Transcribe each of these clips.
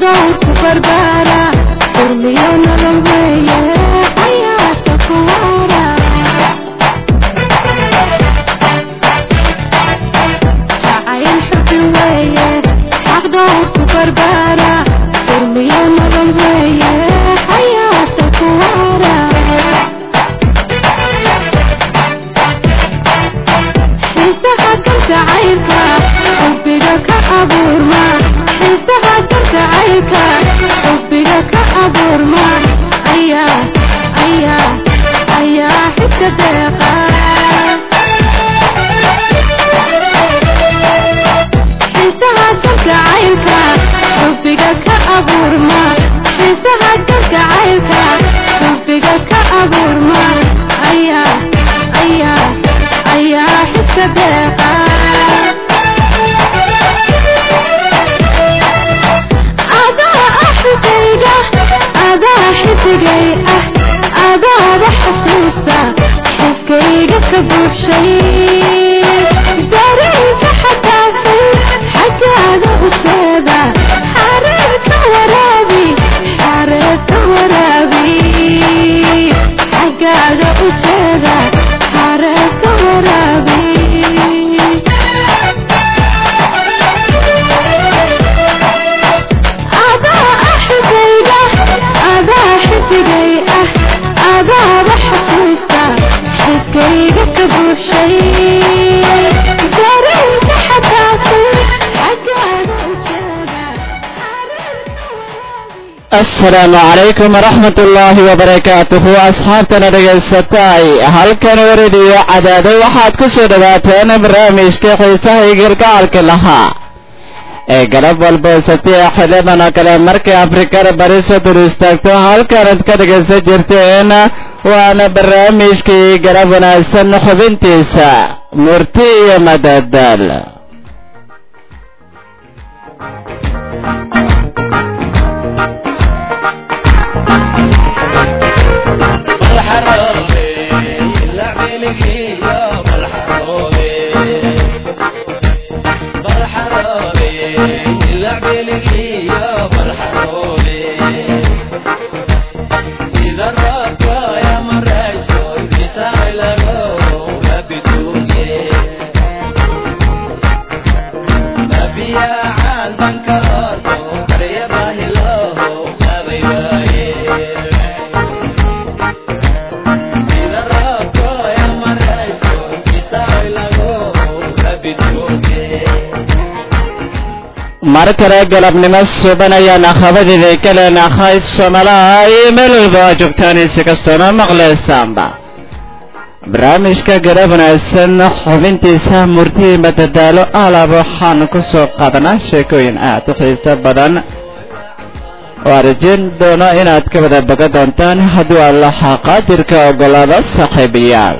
dhowrku barbaara durmiyo nolol weeye xayaata kuwaara jacayl xubi weeye xaq dhowrku barbaara durmiyo nolol weeye xayaata kuwaara xiisaha kalgacaylka xubbiga ka abuurma xiisaha kalgacaylka xubbiga ka abuurma ayaa ayaa ayaa xiska deeqa xiisaha kalgacaylka xubbiga ka abuurma xiisaha kalgacaylka xubbiga ka abuurma ayaa ayaa ayaa xiska deeqa adaa ah xigayga adaa xidigay ah adaaba xasuusta xiskayga ka buuxshay dareenka xadaafay xaggaada u jeeda xareerka waraabi xareerka waraabi xaggaada u jeeda xareerka waraabi adaa ah xigayga adaa xidigay ah adaaba xasuusta xiskayga ka buuxshay dareenka xadaafay xaggaada u jeeda xareerka waraabi asalaamu calaykum waraxmat ullaahi wabarakaatuhu asxaabtana dhegaysatay halkan waradiyo cadaado waxaad ku soo dhawaateen barnaamijka xiisaha iyo gargacalka lahaa ee galab walba sabtiya xilidan oo kale markay afrikada bari soo dur istaagto halkanad ka dhegaysan jirteen waana barnaamijkii galab wanaagsan xubintiisa murti iyo madadaal mar kale galabnimo suban ayaan akhabadiday ka leenahay somalaha iyo meel walba oo joogtaan si kastoona maqlaysaanba barnaamijka garab wanaagsan xubintiisa murtii madadaalo alab waxaan ku soo qaadanaa sheekooyin aad u xiiso badan oo arjin doono inaad ka wada boga doontaan hadduu allaha qaadirka oggolaado saaxiibayaal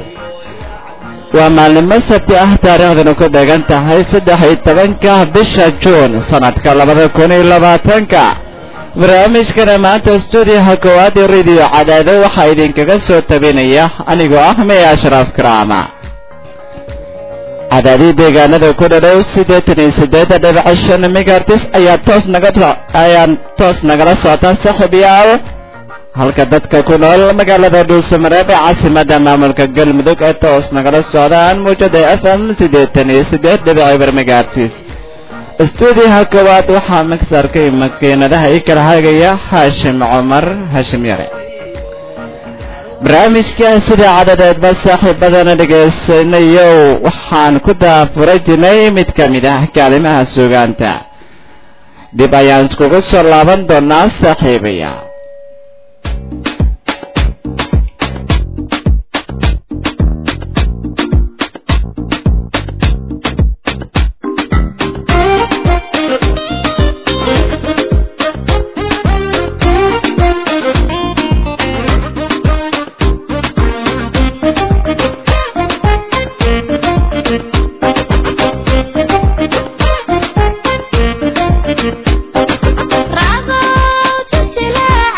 waa maalnimo sabti ah taariikhdanu ku beegan tahay saddex iyo tobanka bisha juun sanadka labada kun iyo labaatanka barnaamijkana maanta stuudiyaha koowaad ee rediyo cadaado waxaa idinkaga soo tabinaya anigoo ah mey ashraaf karaama cadaadii deegaanada ku dhadhow siddeetan iyo siddeed dhibic shan megartis ayaa toos naga ayaan toos nagala socota saaxiibayaal halka dadka ku nool magaalada dhuusamareeb ee caasimadda maamulka galmudug ee toos nagala socdaan muujada f m siddeetan iyo siddeed dhibic eber megaartis stuudiyaha koowaad waxaa magsarkay makiinadaha i kala hagaya haashim cumar haashim yare barnaamijka sida cadadeedba saaxiibadana dhegaysanayow waxaan ku daafuray jirnay mid ka mid ah kaalimaha suugaanta dib ayaan iskugu soo laaban doonaa saaxiibaya Rago, chichila,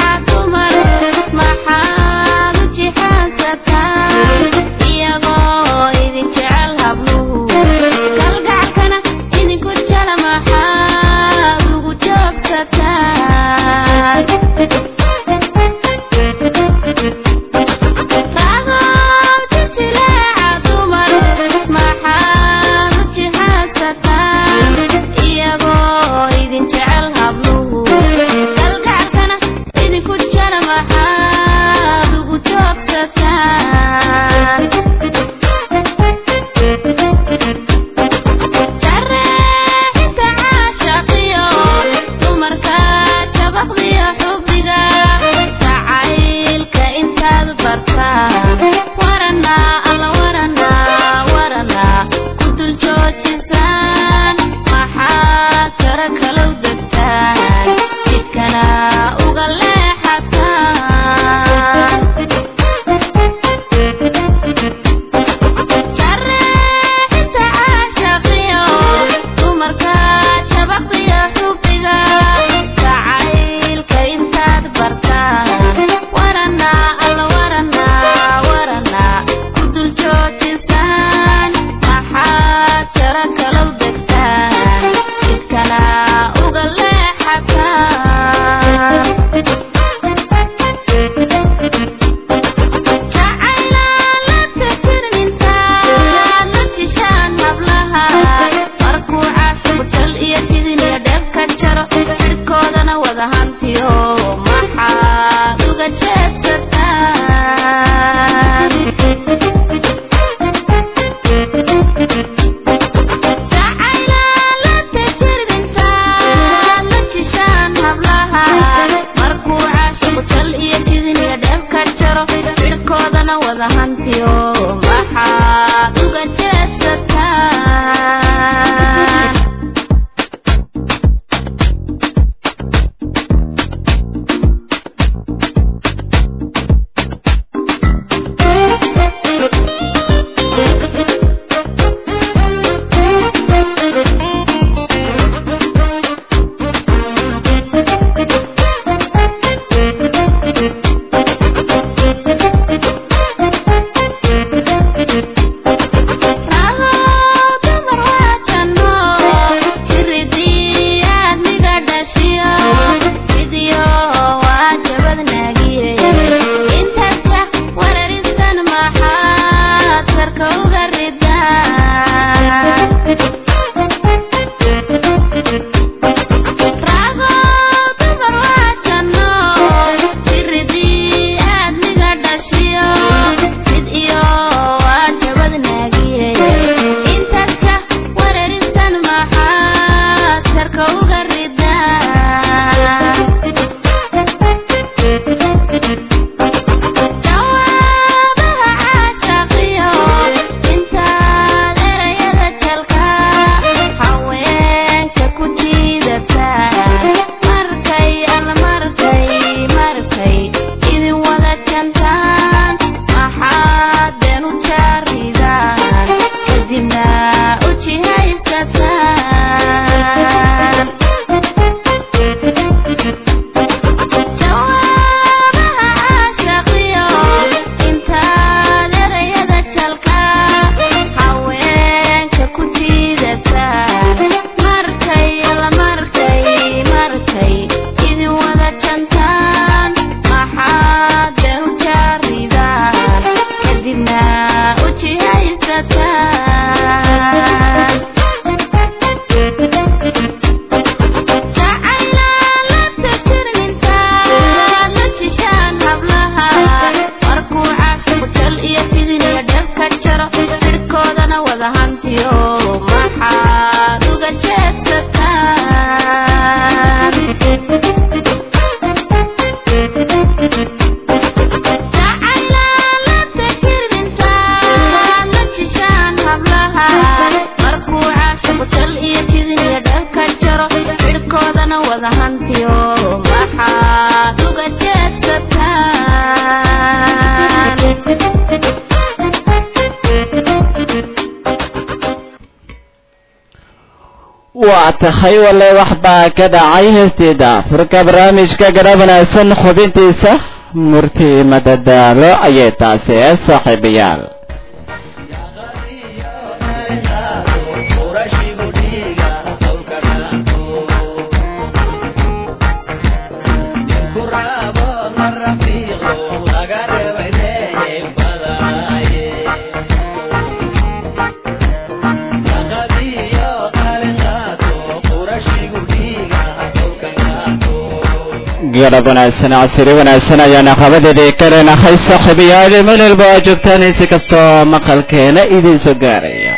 wada hantiyo maxaad uga jeedsataan waa tahay wale waxbaa ka dhacay heestiida furka barnaamijka garab wanaagsan xubintiisa murti madadaalo ayay taasi ee saaxiibayaal garab wanaagsan casiri wanaagsan ayaana qabadeedii ka leenahay saaxiibayaal meel walba oo joogtaan si kastoo maqalkeena idiin soo gaaraya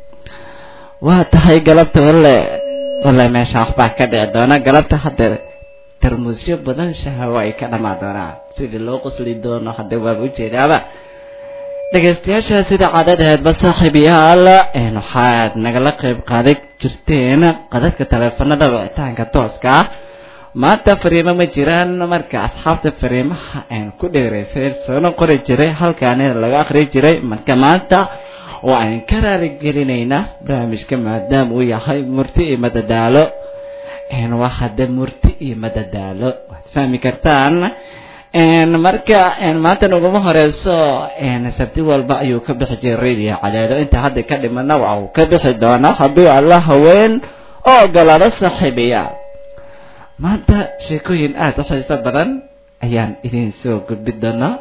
waa tahay galabta walle walle meesha waxbaa ka dhici doona galabta hadda tarmuusyo badan shahawo ay ka dhamaan doonaan sidii loo qosli doono hadda waaba ujeedaaba dhegaystayaasha sida caadadeedba saaxiibayaal waxaad nagala qayb qaaday jirteen qadadka taleefanada wicitaanka tooska ah maanta fariimo ma jiraan marka asxaabta fariimaha aan ku dheeraysay soona qori jiray halkaani laga akhri jiray marka maanta oo aan ka raaligelineynaa barnaamijka maadaama uu yahay murti iyo madadaalo waa hadda murti iyo madadaalo waad fahmi kartaan marka maanta naguma horeyso sabti walba ayuu ka bixi jiray radio cadaado inta hadda ka dhimana waa uu ka bixi doonaa hadduu alla haween oo ogolaado saaxiibayaal maanta sheekooyin aada u xiiso badan ayaan idin soo gudbi doonaa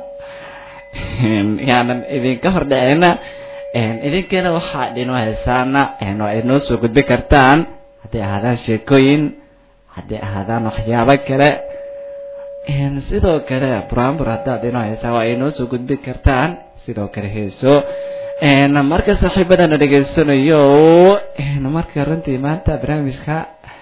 yaanan idinka hordhaceyna idinkeena waxaa idinoo haysaana waa inoo soo gudbi kartaan hadday ahaadaan sheekooyin hadday ahaadaan waxyaabo kale sidoo kale brambur haddaad inoo haysaan waa inoo soo gudbi kartaan sidoo kale heeso marka saaxiibadana dhegaysanayo marka runtii maanta barnaamijka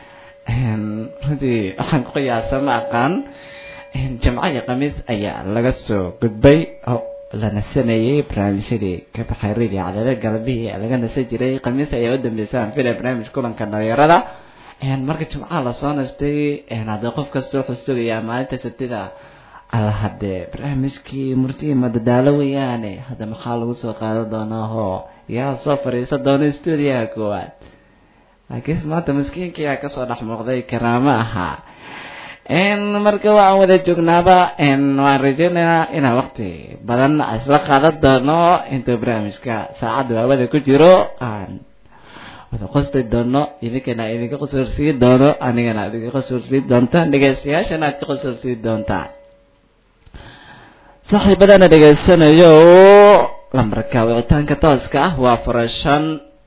runtii waxaan ku qiyaasa ma aqaan jimco iyo khamiis ayaa laga soo gudbay oo la nasanayay barnaamijyadii ka baxay radio cadada galabihii laga nasan jiray khamiis ayaa u dambeysaan fila barnaamij kulanka dhalinyarada marka jimcaha lasoo nastay haddee qof kasta wuxuu sugayaa maalinta sabtida alla haddee barnaamijkii murtii madadaalo weeyaane hadda maxaa lagu soo qaadan doonaa oo yaa soo fadhiisan doona stuudiyaha koowaad laakiinse maanta maskiinka ayaa kasoo dhex muuqday karaamo ahaa marka waan wada joognaaba waan rajeynayaa inaan waqti badan isla qaadan doono intuu barnaamijka saacadda waawada ku jiro aan wada qosti doono idinkana idinka qosolsiin doono anigana idinka qosolsiin doontaan dhegeystayaashana aad ka qosolsiin doontaan saaxiibadana dhegeysanayo lambarka wicitaanka tooska ah waa furashan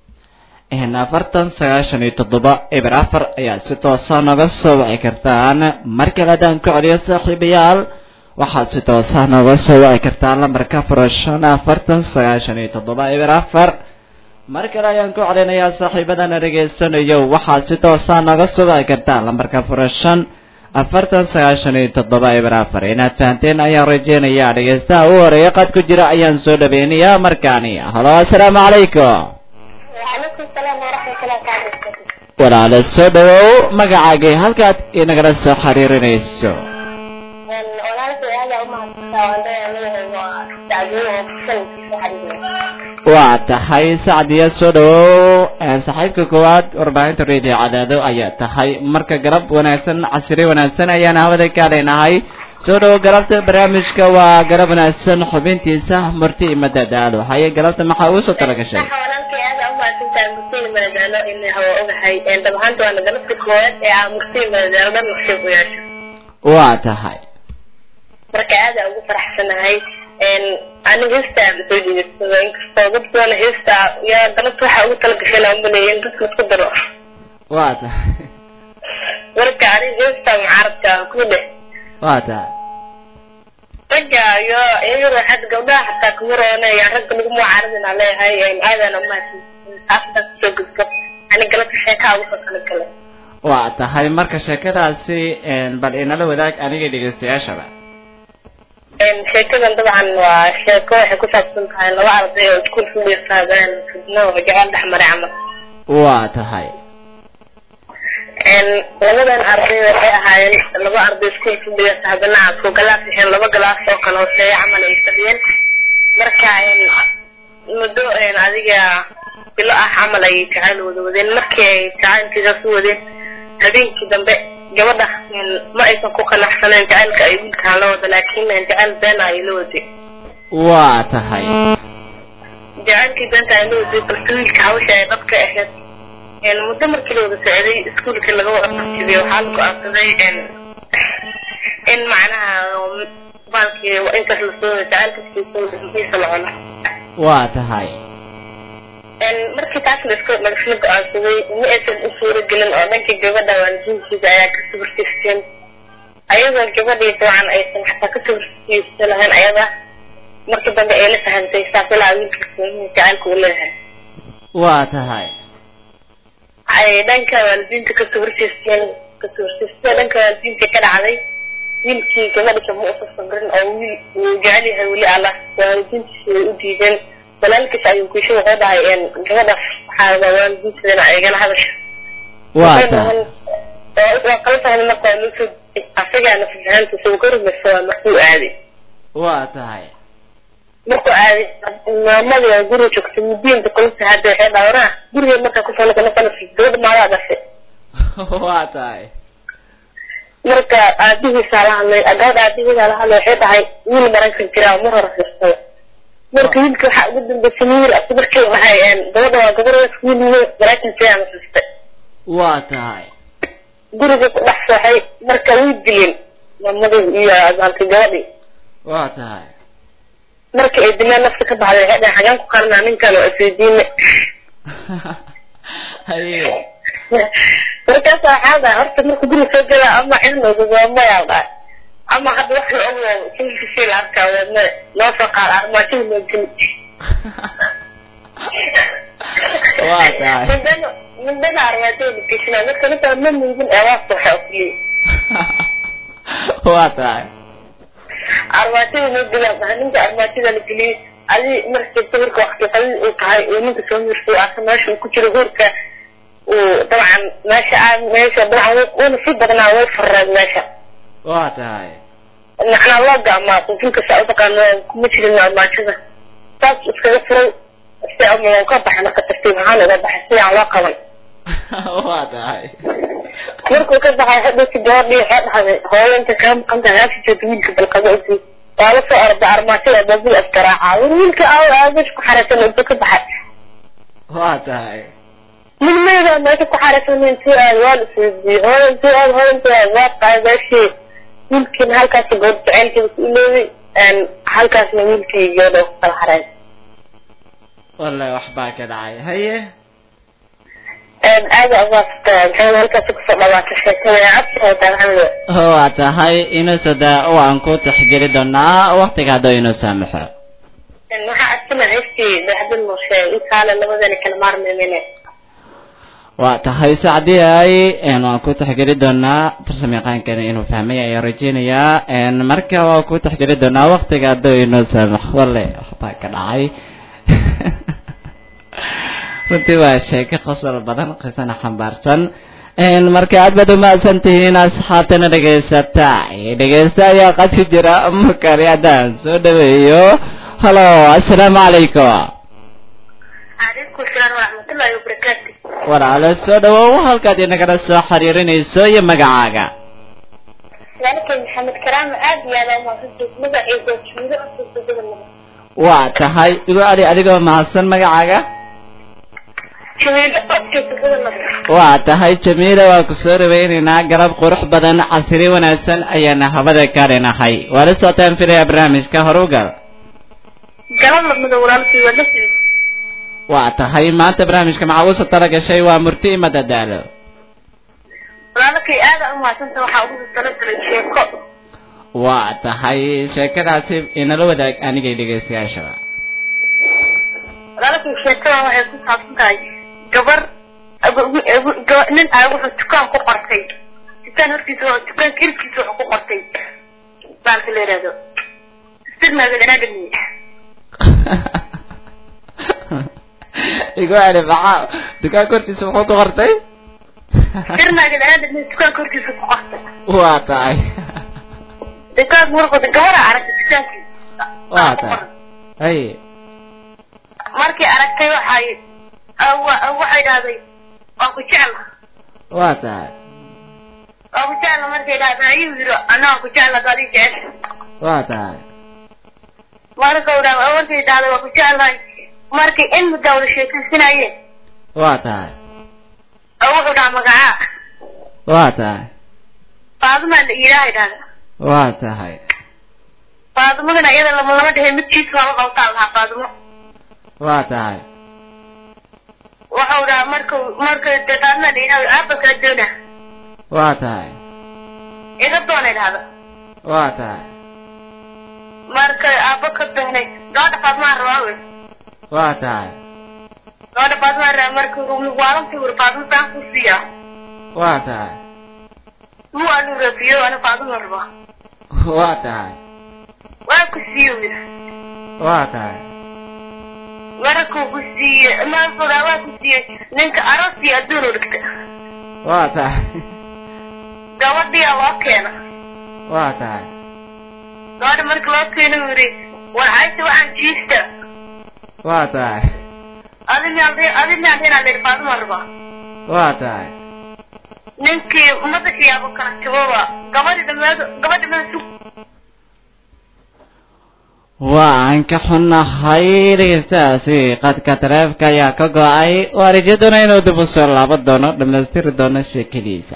afartan sagaashan iyo toddoba eber afar ayaa si toosa nooga soo wici kartaan mar kale haddaan ku celiyo saaxiibayaal waxaad si toosa nooga soo wici kartaan lambarka furashan afartan sagaashan iyo toddoba eber afar mar kale ayaan ku celinayaa saaxiibadana dhegaysanayo waxaad si toosa nooga soo wici kartaan lambarka furashan afartan sagaashan iyo toddoba eber afar inaad fahanteen ayaan rajeynayaa dhegeystaha u horeeya qad ku jira ayaan soo dhaweynayaa markaani halo assalaamu calaykum وعليكم السلام ورحمة الله تعالى وبركاته walaala soo dhawow magacaagay halkaad inagala soo xiriirinayso walaalkay aada u mahadsantaa waan leeyahay dacdooyin oo kusankiisa xariiriya waa tahay sacdiya soo dhawow saaxiibka koowaad warbaahinta radio cadaado ayaa tahay marka garab wanaagsan casri wanaagsan ayaan hawada ka leenahay soo dhawow galabta barnaamijka waa garab wanaagsan xubintiisa murti iyo madadaalo haye galabta maxaa ugu soo tala gashay waxa walaalkay aada u mahadsantaa murtiin madadaalo in hawa ogahay dhab ahaanta waana galabta koowaad ee aa murtiin madadaalo dhan naqshay ku yeesho waa tahay marka aada ugu faraxsanahay aniga heestaa soo jeedsado inkastoo dad badan heestaa yaa galabta waxa ugu tala gashay laa umaleeya in dadka isku daro waa tahay marka aniga heestaa mucaaradka ku dheh waa tahay ragga iyo iyaga raaxad gabdhaha xataa kuma roonaya ragga lagu mucaaradina leeyahay aadana umahadsan taasdaa kusoo gudbo ani galabta sheekaa ugu soo kala galay waa tahay marka sheekadaasi bal inala wadaag aniga dhegeystayaashaba sheekadan dabcan waa sheeko waxay ku saabsan tahay laba arday oo iskuul fuliyasaadeen fidno oo jecel dhex maray camal waa tahay labadan arday waxay ahaayeen laba arday iskuulka dhigata haddana isku galaas waxeen laba galaas oo kale hooseeya camal ay fadhiyeen marka muddo adiga bilo ah camal ayay jacayl wada wadeen markii ay jacaylkiisaas u wadeen habeenkii dambe gabadha ma aysan ku qanacsaneen jacaylka ay wiilkaan la wada laakiin jacayl beena ay la waday waa tahay jacaylkii beenta ay la waday balse wiilka hawsha ay dhabka ahayd muddo markii la wada socday iskuulka laga wada qabtiday waxaa la go-aansaday in macnaha baalkii intaas la soo jacaylkiisa la cuno waa tahay markii taas laska lagasla go-aansaday ma aysan u suuro gelin oo dhankii gabadha waalidiintiisa ayaa ka subartiisteen ayadoo gabadhii dabcan aysan xataa ka subartiisa lahayn ayada markii dambe ay la fahantay saas ilaa wiilkiisa jacaylka uu leeyahay waa tahay ay dhanka waalidiinta ka subartiisteen ka subartiisteen dhanka waalidiinta ka dhacday wiilkii gabadha kama usa sabrin oo wiil uu jecel yahay weli allah waalidiintiisa way u diideen walaalkiis ayuu kuisha wuxuu dhahay gabadhaas waxaa waalidiinteedana igala hadasha waa tahay waa kala fahmay marka waa loo soo asagaana fasahantiisa uu ka rumaysa waa markuu aaday waa tahay markuu aaday maamadii oo guriga joogtay mudiinta kulisa hadda waxay dhawraa gurigeed markaa kusoo noqona sanadkii gabadha maadaa dhashay waa tahay marka aabihiisaa la hadlay gabadha aabihiisaa la hadlay waxay dhahay wiil maraykan jiraa mar hore firsada marka wiilka waxaa ugu dambeysay wiil asi markii dhahay gabadha waa gabardaas wiil maraykan jiraa nasistay waa tahay guriga ku dhex sooxay marka way dileen maamadii iyo azaantay gabadhii waa tahay markii ay dileen nafta ka baxday waxay dhahay xagaan ku qarinaa ninkan oo isweydiine haye markaas waxaa dhahay horta marka guriga soo gelaa ama cilmooda waa mayaa dhahay ama hadda wax la ogo kilkisii la arkaa weedna noo soo qaad armaajada loo geli waa tahay mindana mindana armaajada la geshinaa marka ninka ma muudin ee waa sooxa oo keliya waa tahay armaajada loo gelaa dhahay ninka armaajada la geliyey adi markii sawirka waqti qadid uu tahay uu ninka soo mirsay asa meesha uu ku jiro hoorka uu dabcan meesha aa meesha dabcan wuuna si badnaa way farreed meesha waa tahay macnaa loo gaamaa qufinka saa utaqaano kuma jirin armaajada saas iskaga furay si ama ka baxna ka tartiib ahaan uga baxay si aan loo qaban waa tahay markuu ka baxay hadhowti gabadhii waxay dhahday hooyo inta kaa maqan tahay haasi joogta wiilka balqado usi waa la soo orda armaajada baabil askaraaca war wiilka aaw aabash ku xaraysan intuu ka baxay waa tahay midmayda meesha ku xaraysan intuu aad waa la isweydiiyey hooyo intuu aad hooyo intuu aad waa qaadaashii wiilkiina halkaas gabadh jacaylkeeda ku iloobay halkaasna wiilkii gabadha ku kala xarayn wallahi waxbaa ka dhacay haye aada umaasata maxamed halkaas kusoo dhawaata sheekada cabsi haytaa maxamed waa tahay inuusada waan ku taxgeli doonaa waktiga hadduu inuu saamaxo waxaa asina heystii daxdin muushe intaale labadani kala maarmeemene waa tahay sacdii ay waan ku taxgeli doonaa tarsamayaqaankani inuu fahmay ayaan rajeynayaa marka waan ku taxgeli doonaa waktiga hadduu inuu saamaxo walle waxbaa ka dhacay runtii waa sheeko qosol badan qisana xambaarsan marka aad baad umahadsan tihiin asxaabtana dhegaysata dhegaysta ayaa qadki jira markani haddaan soo dhaweeyo halo assalaamu calaykum calaykum salaam waraxmatullaahi wabarakaatu walaalo soo dhawow halkaad inagala soo xiriirinayso iyo magacaaga walaalkay maxamed karaama aad iyo aad umahadsantiis magaciisa juulo usuusudada waa tahay igu adi adigoo mahadsan magacaaga juulo usuusudada nabad waa tahay jamiila waa ku soo dhawaynaynaa galab qurux badan casri wanaagsan ayaana habada ka dhinahay waa la socotaan filaya barnaamijka horugal galab lamida walaalkay waa dhexdiisa waa tahay maanta barnaamijka maxaa ugu soo tala gashay waa murti ima dadaalo walaalkay aada umahadsanta waxaa ugu talagalay sheeko waa tahay sheekadaasi inala wadaag anigay dhegaystayaashaba walaalkay sheekada waxay ku saabsan tahay gabar nin ay wuxuu dukaan ku qortay dukaan hortiisa dukaanka irkiisa wuxuu ku qortay baalka la yidhahdo sirmaagadaadami igu ani maxaa dukaanka hortiisa muxuu ku qortay sirnaaga daraada dukaanka hortiisa ku qortay waa tahay dukaanka markooda gabadha aragtay dukaankiisa waa tahay haye markii aragtay waxay awa- waxay dhahday waa ku jecla waa tahay waa ku jecla markay dhahday ayuu yidhi anaa ku jecla dadi jecel waa tahay marka uu dhaha markay dhahday waa ku jeclahay markii in muddo wada sheekaysanayeen waa tahay oo wuxuu dhaha magacaa waa tahay faadimaa la ilaahay dhahda waa tahay faadimadana iyada lama lama dhehe midkiisa lama qabtaa lahaa faadimo waa tahay waxau dhaha markuu marka de faadimaa la ilaahay aaba kala doona waa tahay iga doonay dhahda waa tahay marka aaba ka doonay gabadha faadimaa rabaa wey waa tahay gabadha faadimaa rabaa marka waalantii wuri faadimo saan ku siiya waa tahay mu anu rabiyo ana faadima rabaa waa tahay waa ku siiye wi waa tahay markuu ku siiye markuu waa ku siiye ninka aroostii adduun u dhigta waa tahay gabadhiyaa loo keena waa tahay gabadha marka loo keena uu yidhi war caysa waxaan jiista waa tahay adinaan leer faadima rabaa waa tahay ninkii madaxiyaaba kala jababa gabadhi dhameed gabadhi dhameed sug waan ka xunnahay dhegeystahaasi qadka taleefka ayaa ka go-ay waa rajaduna inuu dib u soo laaban doono dhammaystiri doono sheekadiisa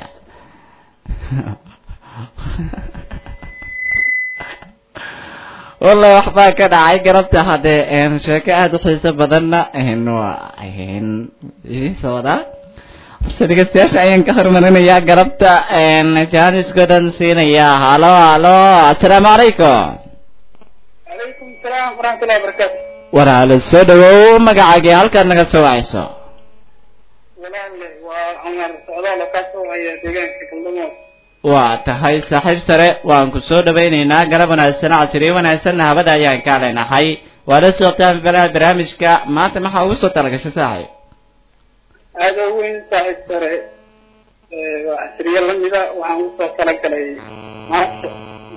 wallahi waxbaa ka dhacay garabta haddee sheeko aada u xiiso badanna waa idiin soo wadaa horse dhegeystayaasha ayaan ka hormarinayaa garabta jaaniskoo dhan siinayaa halo halo assalaamu calaykum calaykum salaam waraxmatullahi wabarakaatu walaalo soo dhawow magacaagii halkaad naga soo wacayso walaalle waa cumar socdaal oo kaa soo haya deegaanka galdamood waa tahay saaxiib sare waan ku soo dhawaynaynaa garab wanaagsan casriyo wanaagsanna habada ayaan ka leenahay waa la socotaan balaha barnaamijka maanta maxaa ugu soo talagashay saaxiib aada u weyn saaxiib sare waa casriye lamida waxaan usoo talagalay maanta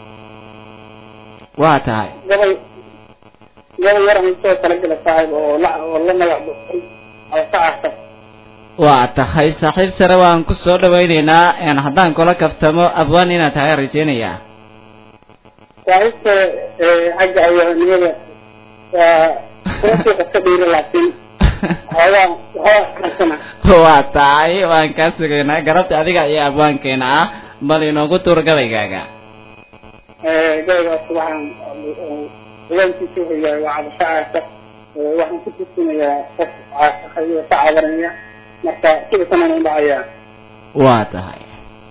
waa tahay gobol gobol yar aan usoo talagalay saaxiib oo la oo la magac baxay oo sacasa waa tahay saaxiib sare waan ku soo dhawaynaynaa haddaan kula kaftamo abwaan inaad tahay rajaynayaa saaxiib sare xagga awaanimada waa kuma suuqa ka dhiiri laakiin xoogaa waxaa karsana waa tahay waan kaa sugaynaa garabta adiga iyo abwaankeena ah bal inoogu tuur gabaygaaga gabaygaas waxaan hoggaankiisa wuxuu yahay waa cabasho caasa waxaan ku tusinayaa qof caasaqayo ka cabanaya marka sida sanana u dhacayaa waa tahay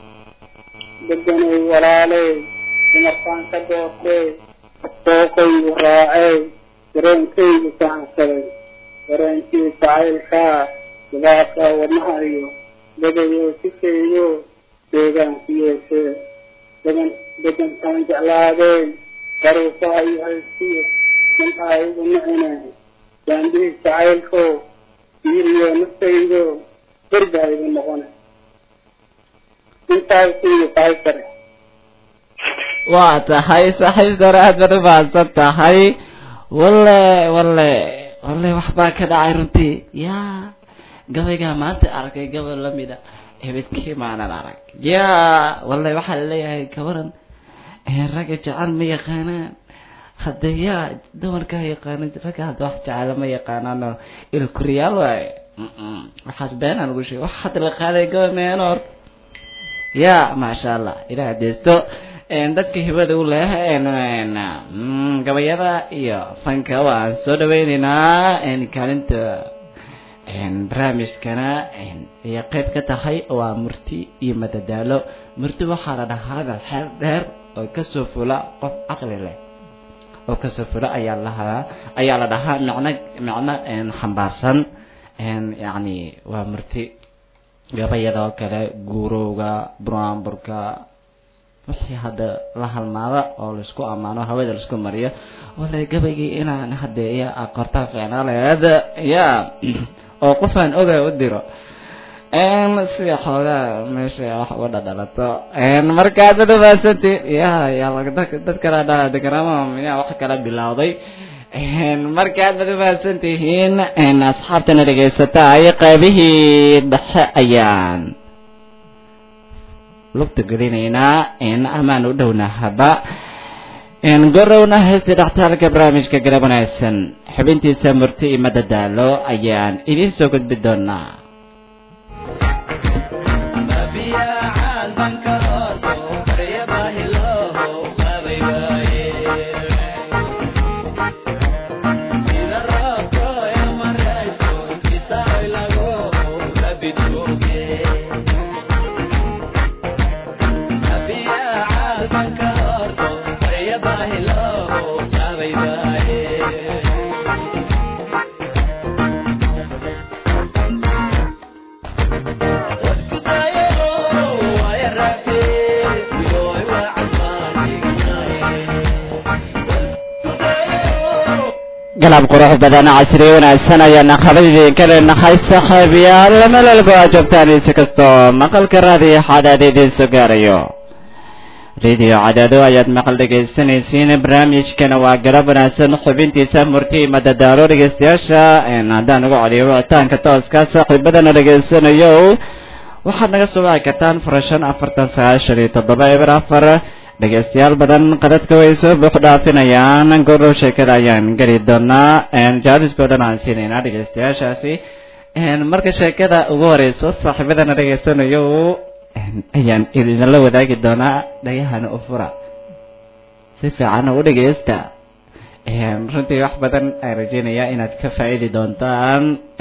deganay walaaley dumarkaan ka doortay dooqaygu raacey dareenkaygu sahansaday dareenkii jacaylkaa dibaadka wadnaha iyo degayo sikayyo deegaanku yeeshee degan degantaan jeclaadey daruufaha iyo haystiyo dantaa igu nicine jaandihii jacaylko diiriyo naftaydo bergaa igu noqone intaas iyo tahay sare waa tahay saaxiib sare aad baad u mahadsan tahay walle walle walle waxbaa ka dhacay runtii yaa gabaygaa maanta arkay gabal lamida hebedkii maanan arag yaa walle waxaa laleeyahay gabaran ragga jecel ma yaqaanaan hadde yaa dumarkaa yaqaanan ragga hadda wax jecela ma yaqaanaano ilkuriyaal waaye waxaas beenaan ugu sheegay wax hadda la qaaday gabal meenor ya maasha allah ilaah deesto dadka hibada u leh gabayada iyo fanka waan soo dhawaynaynaa kaalinta barnaamijkana ayay qayb ka tahay waa murti iyo madadaalo murti waxaa la dhahaa hadal xeer dheer oo kasoo fula qof caqli leh oo kasoo fula ayaa lahaa ayaa la dhahaa micno micno xambaarsan yacni waa murti gabayadoo kale guurowga buraanburka wixii hadda la halmaada oo laisku ammaano hawada laisku mariyo wala gabaygii inaan hadde ya qortaa fiicnaaleed ya oo qofaan oga u diro si xoogaa meesha wax uga dhadhalato markaad udhamaasanti ya ya dad kala dhaladegarama miyaa wax kala bilowday markaad bad umahadsan tihiin asxaabtana dhegaysata ay qaybihii dhexe ayaan lugta gelinaynaa amaan u dhowna haba gorowna heestii dhaxtaalka barnaamijka garab wanaagsan xubintiisa murti iyo madadaalo ayaan idiin soo gudbi doonaa galab qurux badan casri wanaagsan ayaana khabadidin ka leenahay saaxiibayaal meel walba aa joogtaan insi kastoo maqalka raadiyo xadaad idiin soo gaarayo radio cadaado ayaad maqal dhegaysanaysiin barnaamijkana waa galab wanaagsan xubintiisa murti madadaalo dhegaystayaasha haddaan uga celiyo wicitaanka tooska saaxiibadana dhegaysanayo waxaad naga soo wici kartaan furashan afartan sagaashan iyo toddoba eber afar dhegaystayaal badan qadadka way soo buux dhaafinayaan gordhow sheekada ayaan geli doonaa jaaliskoo dhan aan siinaynaa dhegaystayaashaasi marka sheekada ugu horeyso saaxiibadana dhegaysanayo ayaan idinla wadaagi doonaa dhagahana u fura si fiican u dhegaysta runtii wax badan aan rajeynayaa inaad ka faa'iidi doontaan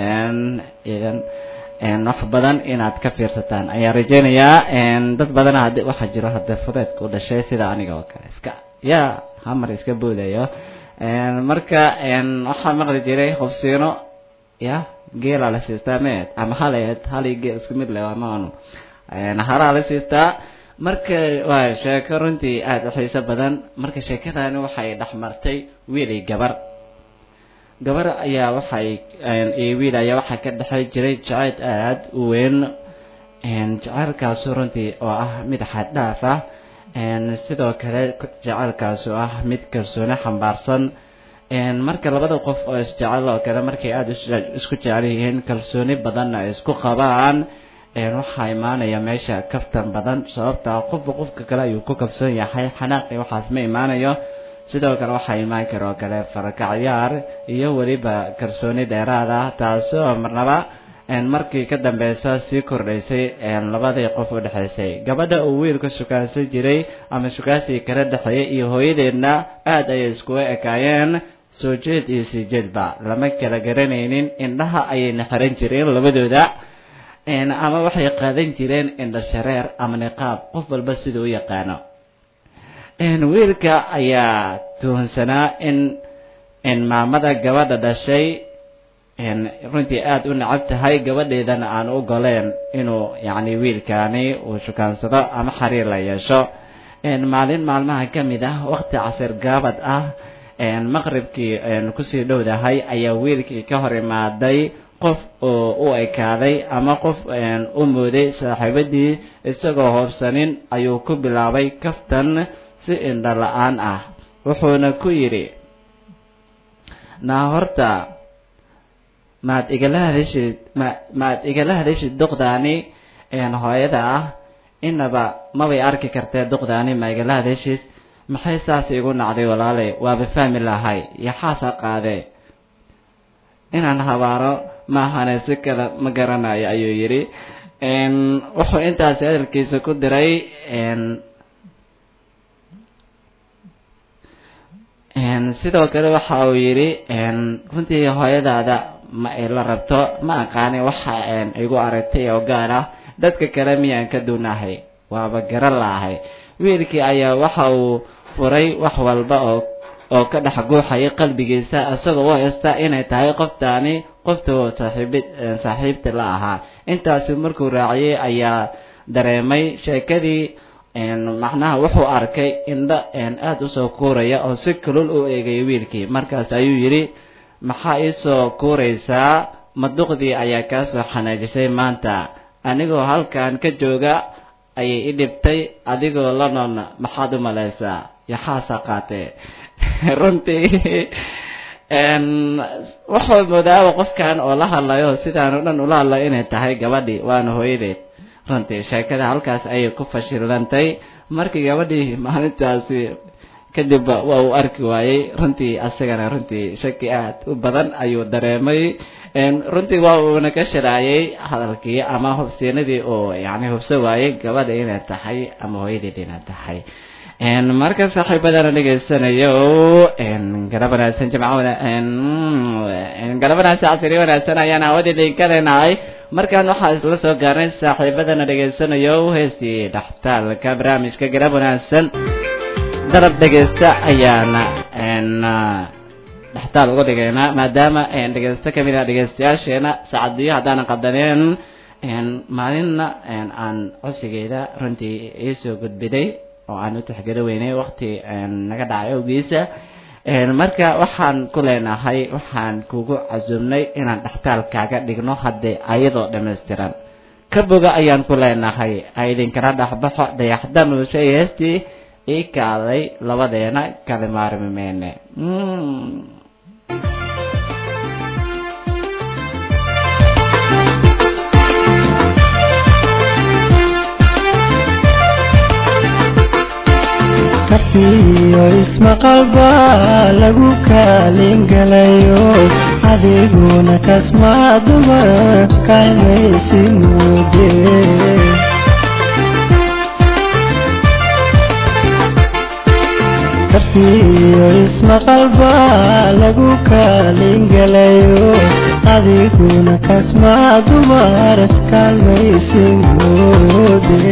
wax badan inaad ka fiirsataan ayaan rajeynayaa dad badana had waxaa jiro hadda fudeedka u dhashay sida aniga oo kale iska ya hamar iska boodayo marka waxaa maqli jiray hubsiino ya geelaa la siistaa meed ama haleed hali geel isku mid leh maanu halaa la siistaa marka waa sheeko runtii aada u xiiso badan marka sheekadani waxay dhex martay wiilay gabar gabar ayaa waxay iyo wiil ayaa waxaa ka dhexay jiray jacayl aada u weyn jacaylkaasu runtii oo ah mid xad dhaaf ah sidoo kale jacaylkaas oo ah mid kalsooni xambaarsan marka labada qof oo isjecel oo kale markay aada isku jecel yihiin kalsooni badanna ay isku qabaan waxaa imaanaya meesha kaftan badan sababta qofba qofka kale ayuu ku kalsoon yahay xanaaqi waxaas ma imaanayo sidoo kale waxaa imaan kara oo kale farakacyaar iyo weliba kalsooni dheeraad ah taasoo marnaba markii ka dambeysa sii kordhaysay labadii qof u dhexaysay gabadha uu wiilka shukaansan jiray ama shukaansigii kala dhexeeyay iyo hooyadeedna aada ayay iskuga ekaayeen soo jeed iyo sii jeedba lama kala garanaynin indhaha ayayna xiran jireen labadooda ama waxay qaadan jireen indha shareer ama niqaab qof walba sida u yaqaano wiilka ayaa tuhunsanaa in in maamada gabadha dhashay runtii aada u necab tahay gabadheedana aan u goleen inuu yacni wiilkaani uu shukaansado ama xiriir la yeesho maalin maalmaha ka mid ah waqti casir gaabad ah maqribkii kusii dhowdahay ayaa wiilkii ka hor imaaday qof oo u ekaaday ama qof u mooday saaxiibadii isagoo hoobsanin ayuu ku bilaabay kaftan si indha la-aan ah wuxuuna ku yidhi naa horta maad igala hadashid ma maad igala hadashid duqdaani hooyada ah inaba mabay arki kartee duqdaani ma igala hadashid maxay saas igu nacday walaale waaba fahmi lahay yaxaasa qaadee inaan habaaro maahane si kale ma garanayo ayuu yidhi wuxuu intaasi hadalkiisa ku diray sidoo kale waxa uu yidhi runtii hooyadaada ma ay la rabto ma aqaani waxa igu aragtay oo gaar ah dadka kale miyaan ka duunahay waaba garan laahay wiilkii ayaa waxa uu furay wax walba oo oo ka dhex guuxaya qalbigiisa isagoo u haysta inay tahay qoftaani qofta saaxiib saaxiibta la ahaa intaasi markuu raaciyey ayaa dareemay sheekadii macnaha wuxuu arkay indho aada usoo kuuraya oo si kulul u eegaya wiilkii markaas ayuu yidhi maxaa iisoo kuuraysaa maduqdii ayaa kaa soo xanaajisay maanta anigoo halkan ka jooga ayay i dhibtay adigoo la noolna maxaad u malaysaa yaxaasaa qaatee runtii waxuu moodaaba qofkan oo la hadlayo sidaan o dhan ula hadlayo inay tahay gabadhii waana hooyadeed runtii sheekada halkaas ayay ku fashilantay markii gabadhii maalintaasi kadibba waa uu arki waayey runtii asagana runtii shaki aad u badan ayuu dareemay runtii waa uuna ka sharaayay hadalkii ama hubsiinadii oo yani hubso waayey gabadha inay tahay ama hooyadeed inay tahay marka saaxiibadana dhegaysanayo galab wanaagsan jimco galab wanaagsan casiri wanaagsan ayaan aawad idinka leenahay markaan waxaa isla soo gaarnay saaxiibadana dhegaysanayo heestii dhaxtaalka barnaamijka galab wanaagsan darab dhegaysta ayaana dhextaal uga dhigaynaa maadaama dhegaysto kamid ah dhegaystayaasheena saacadiyo haddaanan qadaneen maalinna aan codsigeeda runtii iisoo gudbiday oo aan u tixgeli weynay wakti naga dhacay awgiisa marka waxaan ku leenahay waxaan kugu casuumnay inaan dhextaal kaaga dhigno haddee ayadoo dhammaystiran ka boga ayaan ku leenahay idinkala dhexbaxo dayaxda muuse iyo heestii ii kaaday labadeena kala maarmi meyne kafiyo ismaqalba lagu kaalin galayo adiguna kasmaa dumar kaymaysi muude kafiyo ismaqalba lagu kaalin galayo adiguna kasmaa dumar kaalmaysi muude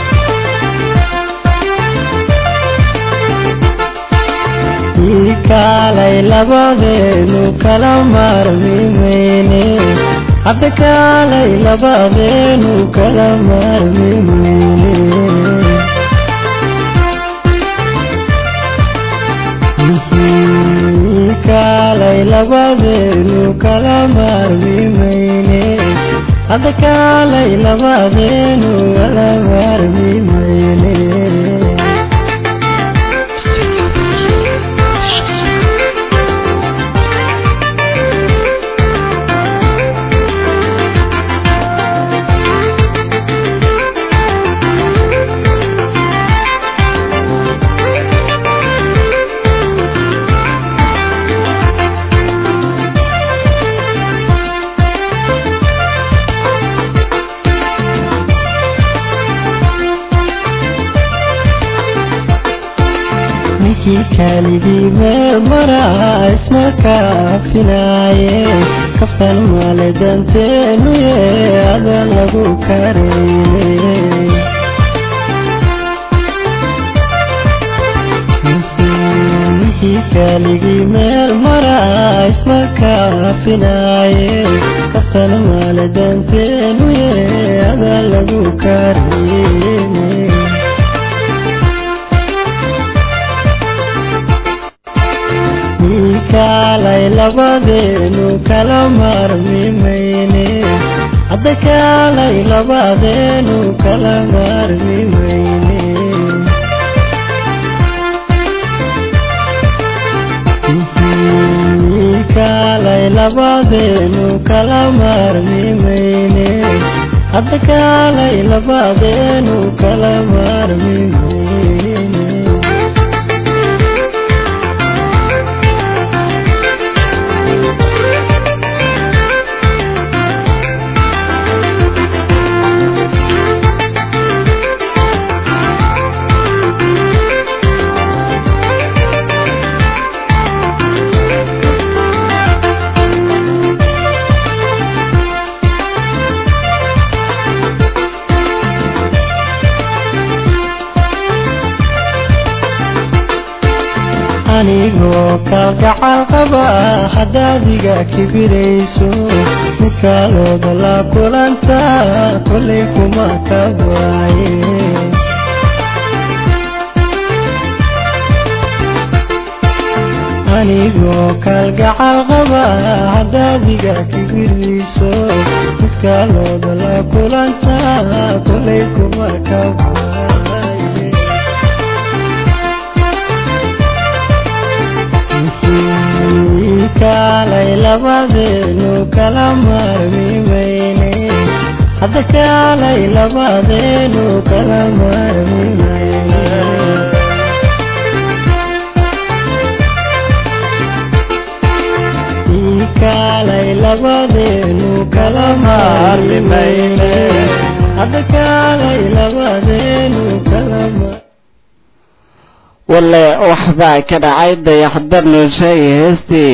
kaalay labadeenu kala maarmi mayne hadda kaalay labadeenu kala maarmi mayne kaalay labadeenu kala maarmi mayne hadda kaalay labadeenu kala maarmi mayne kalidii meel maraa isma kaafinaaye kaftan maale danteenu ye adan lagu kareyne kaligii meel maraa isma kaafinaaye kaftan maale danteenu ye adan lagu kareyne kaalay labadeenu kala maarmi mayne hadda kaalay labadeenu kala maarmi mayne kaalay labadeenu kala maarmi mayne hadda kaalay labadeenu kala maarmi mayne anigoo kalgacal qaba haddaadiga kibirayso mikaalooda la kulanta kolay kuma ka waaye anigoo kalgacal qaba haddaadiga kibirayso ninka looda la kulanta kolay kuma kabaaye kaalay labadeenu kala maarmi mayne hadda kaalay labadeenu kala maarmi mayne kaalay labadeenu kala maarmi mayne hadda kaalay labadeenu kala maarmi walle waxbaa ka dhacay dayaxdar nuusha iyo heestii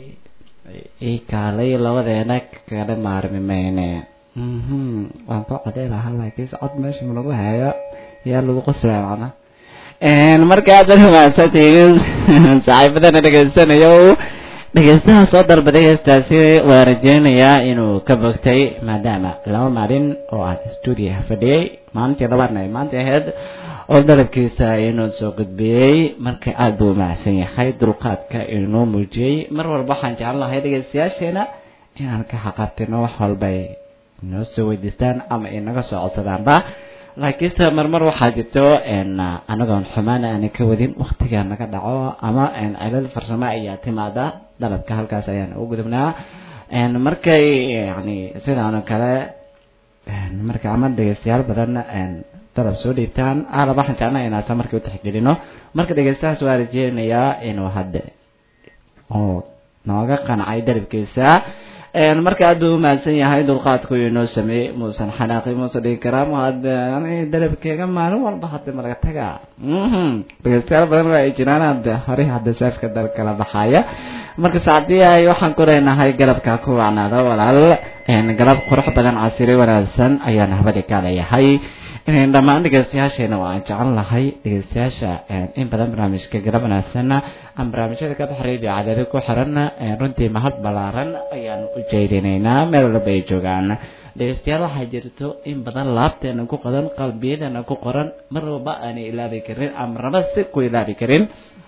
ii kaalay labadeena kala maarmi mayne mhm waan ku coday lahaa laakiinse cod meesha ma lagu hayo yaa lagu qoslaya macna marka aad bad mahadsantihiin saaxiibadana dhegaysanayo dhegeystaha soo dalbaday heestaasi waa rajeynayaa inuu ka bogtay maadaama laba maalin oo aan stuudiyaha fadhiyey maalintii labaadna ay maanta ahayd oo dalabkiisa inuu soo gudbiyey marka aada buu umahadsan yahay dulqaadka inuu muujiyey mar walba waxaan jeclan lahay dhegeystayaasheena inaan ka xaqabtino wax walbay inoo soo weydiistaan ama inaga soo codsadaanba laakiinse marmar waxaa jirto anagoon xumaan aanan ka wadin waktiga naga dhaco ama cilad farsamo ayaa timaada dalabka halkaas ayaan u gudubnaa markay yani sidaanoo kale marka ama dhegeystayaal badan dalab soo dhiibtaan alab waxaan jeclaa inaasa markii u tixgelino marka dhegeystahaas waa rajeynayaa inuu hadda oo nooga qancay dalabkiisa marka aad buu umahadsan yahay dulqaadku inoo sameeyey muusan xanaaqi muusan dhigi karaa mahad dalabkeega maalin walba hadda malaga taga dhegeystayaal badan waa ay jiraan hadda horey hadda saafka dal kala baxaya marka saacdii ay waxaan ku leenahay galabka ku wacnaado walaal galab qurux badan casiri wanaagsan ayaan habadi ka leeyahay dhammaan dhegeystayaasheena waa aan jecel lahay dhegeystayaasha in badan barnaamijka galab wanaagsan aan barnaamijyada ka bax radio cadaadi ku xiran runtii mahad ballaaran ayaan u jeedinaynaa meel walba ay joogaan dhegeystayaal waxaa jirto in badan laabteena ku qodan qalbiyadeena ku qoran mar walba aanay ilaabi karin ama raba si ku ilaabi karin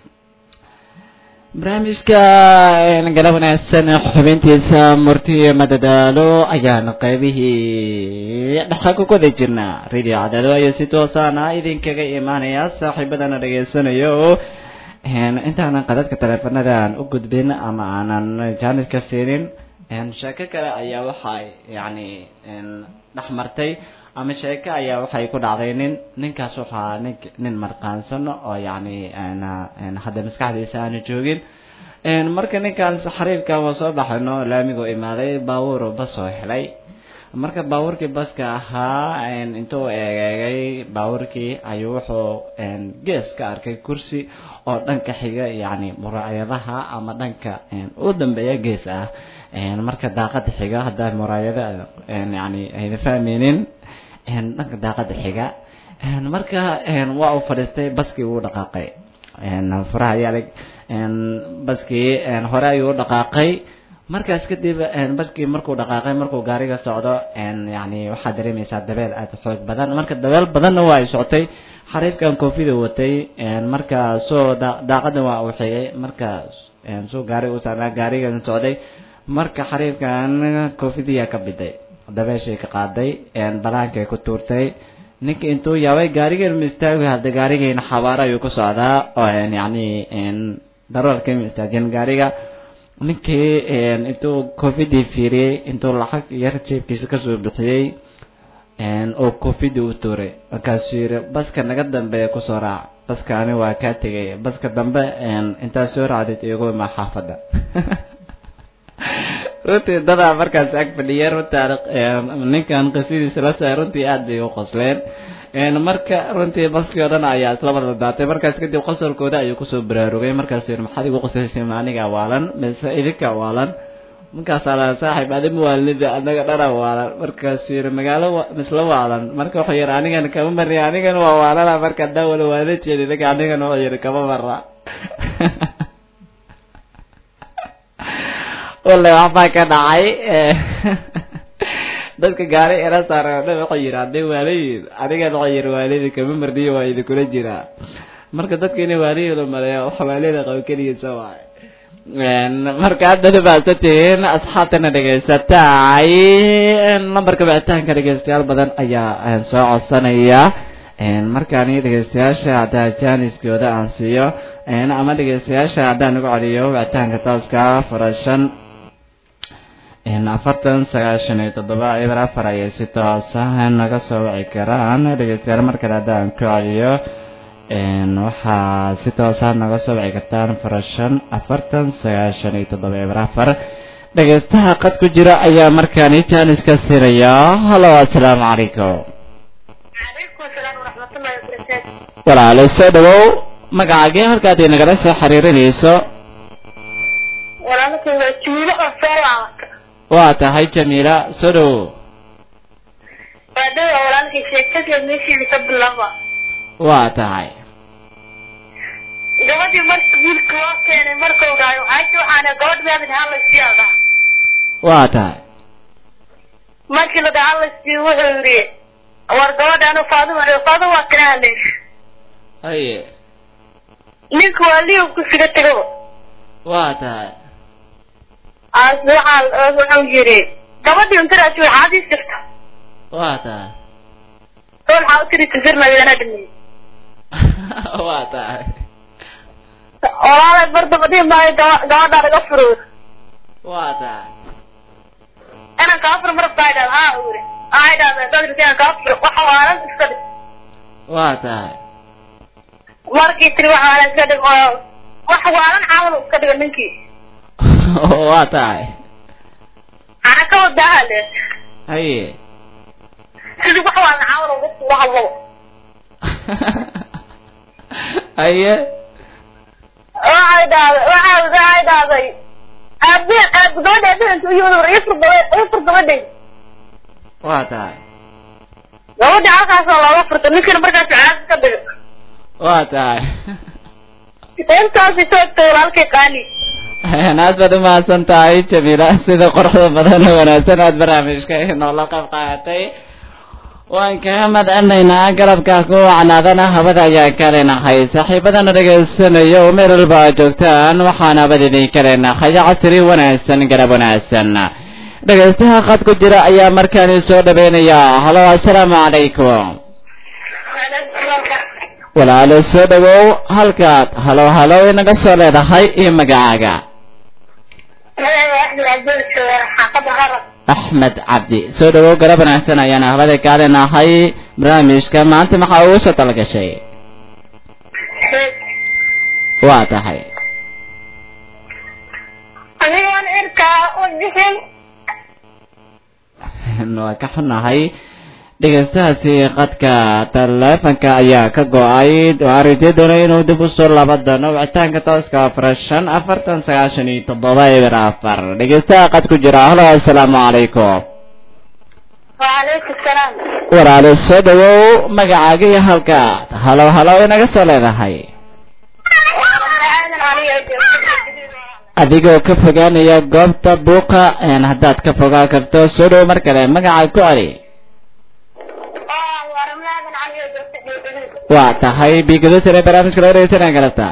barnaamijka galab wanaagsan xubintiisa murti iyo madadaalo ayaan qaybihii dhexa ku guda jirnaa radio cadaalo ayaa si toosaana idinkaga imaanaya saaxiibadana dhegeysanayo intaanan qadadka taleefanada aan u gudbin ama aanan jaaniska siinin sheeko kale ayaa waxay yani dhex martay ama sheeko ayaa waxay ku dhacday nin ninkaas waxaa nin nin marqaansan oo yani hadda maskaxdiisa aanu joogin marka ninkan xariifka waa soo baxayno laamiguu imaaday baabuur bas oo helay marka baabuurkii baska ahaa intuu eegeegay baabuurkii ayuu wuxuu gees ka arkay kursi oo dhanka xiga yani muraayadaha ama dhanka u dambeeya gees ah marka daaqada xiga haddaa muraayada yani ayna fahmeynin dhanka daaqada xiga marka waa uu fadhiistay baskii wuu dhaqaaqay furaha yaalig baskii hore ayuu u dhaqaaqay markaas kadib baskii markuu dhaqaaqay markuu gaariga socdo yani waxaad dareemaysaa dabeel aada xoog badan marka dabeel badanna waa ay socotay xariifkan koofida watay marka soo daaqada waa uu xigay marka soo gaari u saarnaa gaarigan socday marka xariifkan koofidiyaa ka biday dabeeshay ka qaaday balaankay ku tuurtay ninka intuu yaabay gaarigan ma istaagi hadda gaarigeena xabaaro ayuu ku socdaa oo yani daroolka ma istaajin gaariga ninkii intuu covidii fiiriyey intuu lacag yar jeebkiisa kasoo bixiyey oo covidii u tuuray markaasuu yiri baska naga dambeeya kusoo raac baskaani waa kaa tegay baska dambe intaad soo raacdid iyagu imaa xaafadda runtii dadaa markaas ag fadhiya runtaa ninkan qisadiisa la saay runtii aad bay u qosleen marka runtii baskii oo dhan ayaa isla wada daatay markaas kadib qosolkooda ayuu kusoo baraarugay markaas yiri maxaad igu qosaysay ma aniga waalan mise idinka waalan markaasaa la saaxiib adima waalnida anaga dhana waalan markaasuu yiri magaalo misla waalan marka wuxuu yiri anigan kama mari anigan waa waalana marka dawala waala jeedi ninka anigan wuxuu yiri kama mara wale waxbaa ka dhacay dadka gaari ila saaran oo dhan waxay yidhi hadday waalayiin anigan waxay yidhi waalidi kama marniyo waa idinkula jiraa marka dadka inay waalayiin u maleeya wax waalida qabo keligiisa waay marka hadda baasa tihiin asxaabtana dhegaysatay lambarka wicitaanka dhegeystayaal badan ayaa soo codsanaya markaani dhegeystayaasha haddaa jaaniskooda aan siiyo ama dhegeystayaasha haddaan ugu celiyo wicitaanka tooska farashan afartan sagaashan iyo toddoba eber afar ayay si toosa naga soo wici karaan dhegeystayaal markale haddaan ku celiyo waxaa si toosa naga soo wici kartaan farashan afartan sagaashan iyo toddoba eber afar dhegeystaha qad ku jira ayaa markaani jaaniska siinaya halo assalaamu calaykum calaykum asalaam waraxmatullahi wabarakaatu walaalo soo dhawow magacaagee halkaad inagala soo xiriirinayso walaalkay waa juulo oo soo laabata waa tahay jamiila soo dhawow waa dhawa walaalkay sheekadeed meesheeda ka bilaba waa tahay gabadhii marka wiilka loo keenay markuu dhahay waxaa waxaana gabadh meedan halaysiyaa dhaha waa tahay markii la dhaha halaysiyo wuxuu yidhi war gabadhaanu faaduma faaduma waa kana hadlaysa haye ninka waa liiw ku siga tegaba waa tahay aas waxaa wuxuu yidhi gabadhii untaraasi waxaad ii jirta waa tahay oo waxaa u tiri tusirnayana dhimay waa tahay walaalay bardabadii maayo gaba- gabadhaa laga furo waa tahay inaan kaa furo marabtaa idhahda haa uu yidhi aa idhahda dadrika inaan kaa furo waxa waalan iska dhig waa tahay markii tiri waxa waalan iska dhig oo wax waalan caawal iska dhiga ninkii waa tahay ana ka wadaa le haye sidii wax waalan caawal uga uga hadlo haye waxay dhahday waxay waxay dhahday aabe aab gabadha aabahanka u yimid war ii fur gabadh ii fur gabadhay waa tahay gabadha halkaasoo looga furto ninkina markaas caas ka dhiga waa tahay intaasi soo egtay walaalkay qaali aad baad umahadsan tahay jamiila sida quruxda badan oo wanaagsan aad barnaamijka inoola qayb qaadatay waan kaga madcelinaynaa galabka ku wacnaadana habada ayaa ka leenahay saaxiibadana dhagaysanayo oo meel walba aad joogtaan waxaan habad idinka leenahay casri wanaagsan garab wanaagsan dhegaystaha qad ku jira ayaa markaani soo dhaweynaya halo assalaamu calaykum walaalo soo dhawow halkaad halo halo inaga soo leedahay iyo magacaaga axmed cabdi soo dhawow garab wanaagsan ayaan habada kaa leenahay barnaamijka maanta maxaa ugu soo talagashay waa tahay anigoon irkaa u bixin waa ka xunahay dhegaystahaasi qadka taleefanka ayaa ka go-ay waxaan rajay doonay inuu dib usoo laba doono wicitaanka tooska afar shan afartan sagaashan iyo toddoba eber afar dhegaystaha qad ku jira halo assalaamu calaykum waalaykum salaam walaalo soo dhawow magacaaga iyo halkaad halo halo inaga soo leedahay adigoo ka fogaanaya goobta buuqa een haddaad ka fogaan karto soo dhow mar kale magaca ku celi waa tahay biigado sare barnaamijka loo dhegeysanaya galabta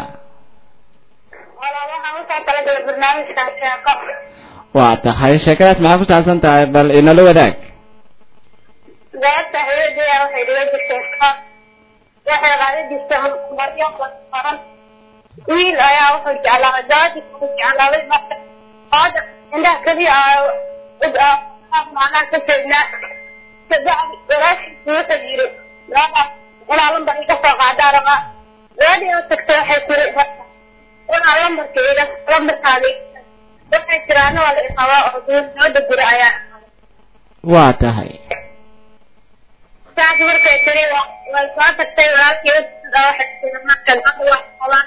waa tahay sheekadaas maxaa ku saabsan tahay bal inala wadaag gabadha hooyadeeda waxay dhiga jirtay waxay qaadi jirtay maryo baran wiil ayaa wuxuu jeclaaday gabadhii wuxuu jeclaaday marka gabadha indhaha keliya macnaha ka jeednaa kabacdi walaashiisa wuxuu yiri gabadha inaa lambar iga soo qaadaa rabaa gabadhii oo tagtay waxay tiri marka inaa lambarka iga lambarkaada waxay tiraana waa la iqabaa oo gabadha guri ayaa waa tahay saas markay tiri way soo tagtay walaalkii waxay tiri marka gabadha wax qabaa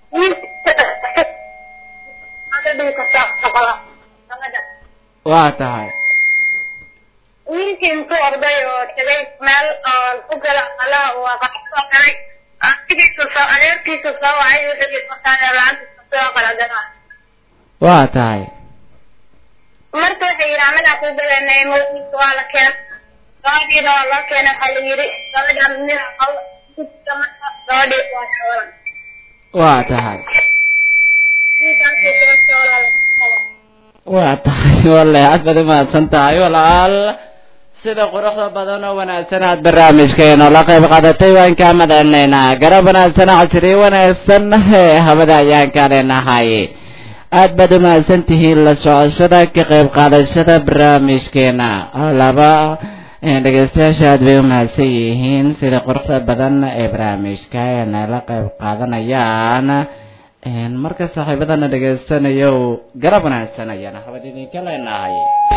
waa tahay wiilkii intuu orday oo tagay meel oo u gala alaha waa qaxsoo galay asigiisu soo adeerkiisu soo wacay wuxuu yiri markaan lacantiisa soo qalagana waa tahay marka waxay yidhi anagaa ku badanay mawdiisa waa la keen gabadhiina waa loo keenay waxaa la yidhi gabadha midna gabadhii waa shoolan waa tahay waa tahay walle aad baad umahadsan tahay walaal sida quruxda badan oo wanaagsan aad barnaamijkeena la qayb qaadatay waan kaa madcelinaynaa garab wanaagsan casri wanaagsan hee hawada ayaan ka leenahay aad baad umahadsan tihiin la socoshada ka qayb qaadashada barnaamijkeena laba dhegeystayaasha aad bay umahadsan yihiin sida quruxda badan ee barnaamijka ee nala qayb qaadanayaan marka saaxiibadana dhegeysanayo garab wanaagsan ayaan habad idinka leenahay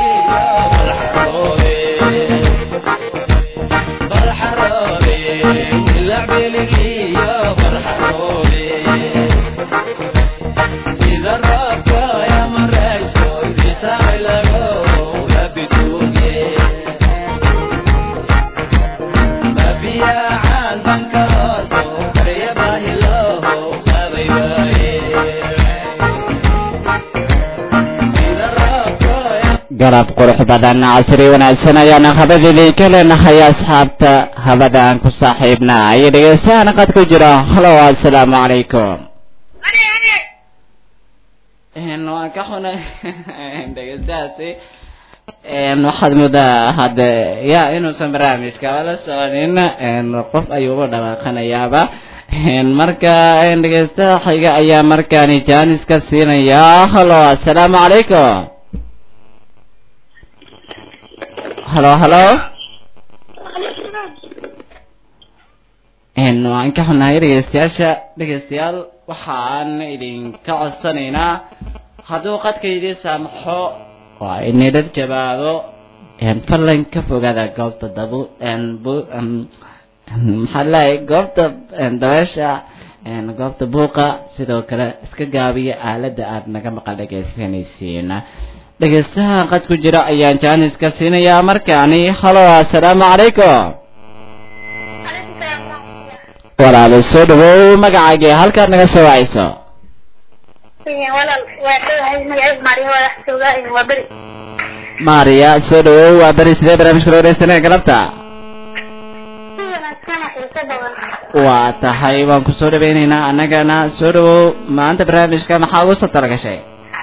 garab qurux badan casri wanaagsan ayaana habadidii ka leenahay asxaabta habada aan ku saaxiibna iyo dhegeystayaana qad ku jira halo assalaamu calaykum waan ka xunay dhegeystahaasi waxaad moodaa hadde ya inuusan barnaamijka la soconin qof ayuuba dhawaaqanayaaba marka dhegeystaha xiga ayaa markaani jaaniska siinayaa halo assalaamu calaykum halo halo waan ka xunahay dhegeystayaasha dhegeystayaal waxaan idinka codsanaynaa hadduu qadka idii saamaxo waa inidhar jawaabo fadlan ka fogaada goobta dabu maxaa leeyahay goobta dabeesha goobta buuqa sidoo kale iska gaabiya aaladda aad naga maqal dhegeysanaysiin dhegeystaha qad ku jira ayaan jaaniska siinayaa markaani halo assalaamu calaykum walaalo soo dhawow magacaagii halkaad naga soo wacayso maariya soo dhawow waa beri sidee barnaamijka loo dhegeysanaya galabta waa tahay waan ku soo dhaweynaynaa annagana soo dhawow maanta barnaamijka maxaa ugu soo talagashay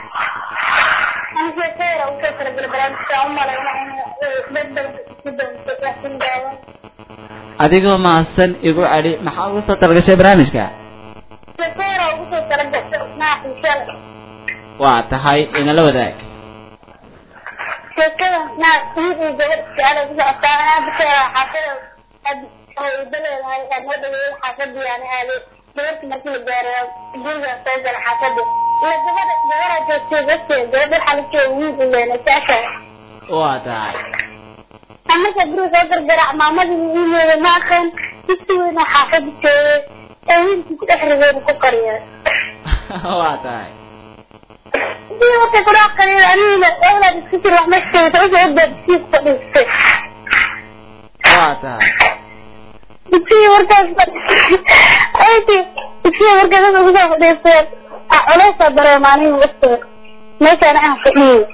adigoo mahadsan igu celi maxaa ugu soo talagashay barnaamijka waa tahay inala wadaag gabarta markii la gaaro guriga soo gala xaafada ila gabadha gabadha joogtay dadkeed gabadha waxaa la jooga wiil u leena saasha waa tahay marka guriga soo gargarac maamadii wiileeda ma aqaan disi weyna xaafada joogay ee wiilkii ku dhex rigeeda ku qariya waa tahay dii marka kula qariya anigina ewlaad isku jir wax maskeeda usoo odaadisii ku fadhiistay waa tahay dugsiga markaas ayti dugsiga markaas dadka kusoo fadhiisteen culeysaa dareema aniga waqtiga meeshaan aan fadhiyo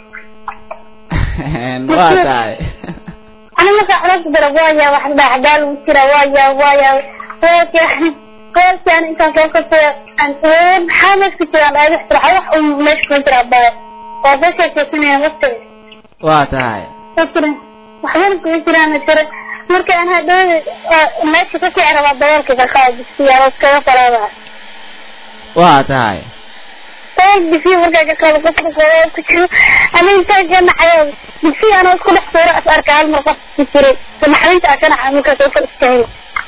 waa tahay ani markaa culeysa dara waaya wax dhaxdaal u jira waaya waaya waaya qoolkaan intaan soo kasay maxaa meesha jiraan ay wax jira wax uu meesha ku jira baa waa soo sheekeysanaya waqtiga waa tahay jiran waxbana kuma jiraan jira marka aan hadhowda meesha ka kici rabaa daboolka ka qaadisiyaa iskaga faraada waa tahay dabool disi markaa ka qaado qofka koowaad ku jiro aniga intaan ka naxayo disi anoo isku dhex suuro is arka hal mar qof ku jiray naxdinta aan ka naxay markaas oo kala istaagay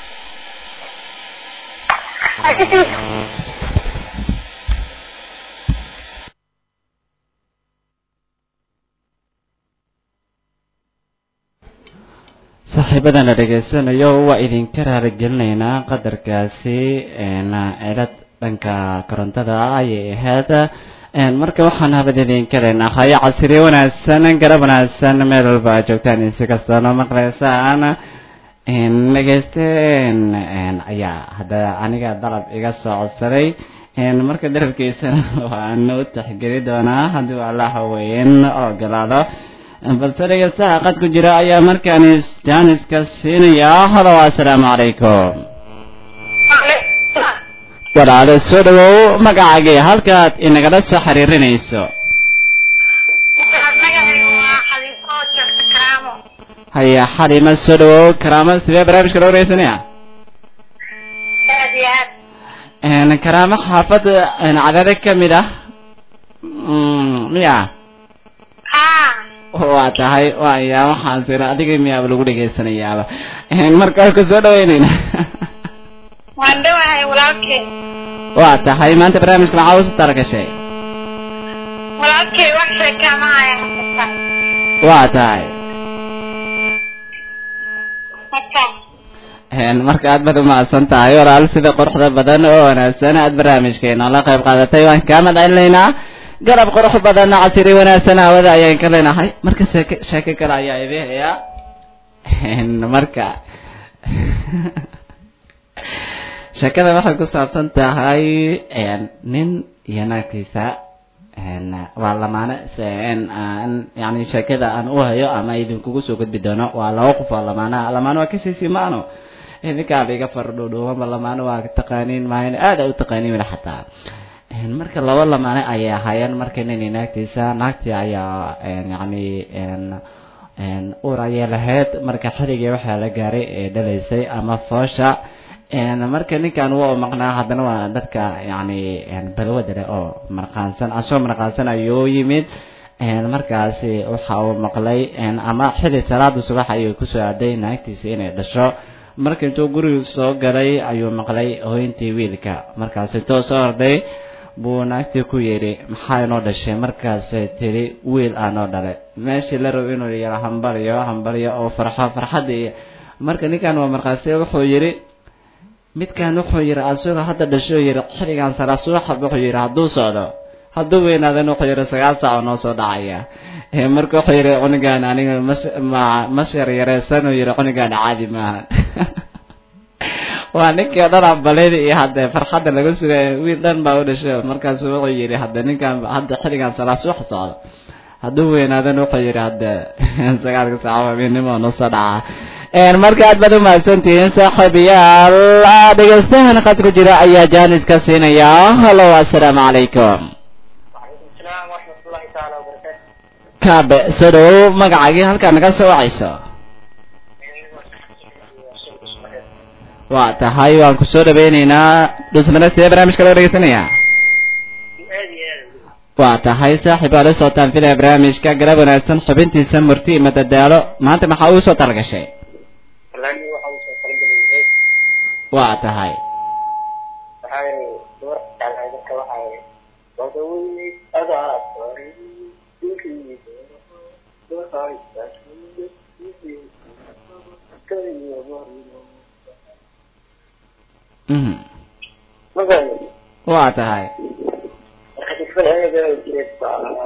saaxiibadan la dhegaysanayo waa idinka raaligelinaynaa qadarkaasi cilad dhanka korontada ayay ahayd marka waxaan habad idinka leenahay casriye wanaagsan garab wanaagsan meel walba aad joogtaan insi kastoona maqlaysaan dhegeysten ayaa hadda aniga dalab iga soo codsaday marka darabkiisana waan u taxgeli doonaa haddii allah weyn ogolaado balse dhegeystaha qad ku jira ayaa markaan jaaniska siinaya halo assalaamu calaykum walaalo soo dhawow magacaagii halkaad inagala soo xiriirinayso magacaygu waa xadiifo joogta karaamo haya xalima soo dhawow karaama sidee barnaamijka loo wareysanaya aad iyo aad Een, karaamo xaafadda een, cadade ka mid ah Mm, miya haa waa tahay waya waxaan sira adiga miyaaba lagu dhegaysanayaaba Een, marka waan ku soo dhaweynayna waan dhowahay walaalkay waa tahay maanta barnaamijka maxaa usu talagashay walaalkay wax sheekaa ma haya xasuusta waa tahay marka Een, marka aad baad umahadsan tahay walaal sida quruxda badan oo wanaagsan aad barnaamijkeena la qayb qaadatay waan kaa madcelinaynaa garab qurux badan casiri wanaagsan hawada ayaan ka leenahay marka sheeke sheeke kale ayaa idin haya Een, marka sheekada waxay ku saabsan tahay een, nin iyo naagtiisa een, waa lamaane se een, aan yani sheekada aan u hayo ama idinkugu soo gudbi doono waa laba qof oo lamaanaha lamaane waa kasii simaano idinkaaba iga fardhowdhowama lamaane waa taqaaniin maahan aada u taqaaniin weli xataa Een, marka laba lamaane ayay ahaayeen marka nin iyo naagtiisa naagtii ayaa een, yacni een, een, uur ayay lahayd marka xilligii waxaa la gaaray ee dhalaysay ama foosha een, marka ninkan waa maqnaa haddana waa dadka yacni een, balwada leh oo marqaansan asagoo marqaansan ayuu yimid een, markaasi waxa uu maqlay een, ama xilli salaada subax ayuu kusoo aaday naagtiisa inay dhasho marka intuu guriga soo galay ayuu maqlay hooyintii wiilka markaas intuu soo orday buu naagtii ku yidhi maxaa inoo dhashay markaasay tiri wiil aa noo dhalay meeshii la rabo inuu yara hambalyo hambalyo oo farxo farxadii marka ninkan waa markaasi wuxuu yidhi midkan wuxuu yidhi asagoo hadda dhasho yidhi xilligan salaa subaxa wuxuu yidhi hadduu socdo hadduu weynaadan wuxuu yidhi sagaal saac oo noo soo dhacaya Eh, marka wuxuu yidhi cunigaan aniga mas ma mas yar yareysan uu yidhi cunigaan caadi maaha waa ninkii o dhan ambaleyda iyo hadde farxadda laga sugaya wiil dhan baa u dhasho markaasu wuxuu yidhi hadde ninkan hadda xilligan salaa subax socdo hadduu weynaadan wuxuu yidhi hadde sagaalka saac habeenimo noo soo dhaca Een, marka aad baad umahadsantihiin saaxiibayaal Ah, dhegeystahan qad ku jira ayaa jaanis ka siinaya hallo assalaamu calaykum وعليكم السلام ورحمة الله تعالى وبركاته kaabe soo dhawow magacaagii halkaa naga soo wacayso waa tahay waan ku soo dhaweyneynaa dhusmare sidee barnaamijka loo dhegeysanayaa waa tahay saaxiib aa la socotaan filaya barnaamijka galab wanaagsan xubintiisa murti iyo madadaalo maanta maxaa uu soo talagashay والله waxaa usoo talagalay waa tahay waxaa yidhi gabar jeclahay dadka waxaa yidhi wadawey adaa faray dinkiisa Mhm. magaalo waa tahay marka dadkan ayaga jireed baa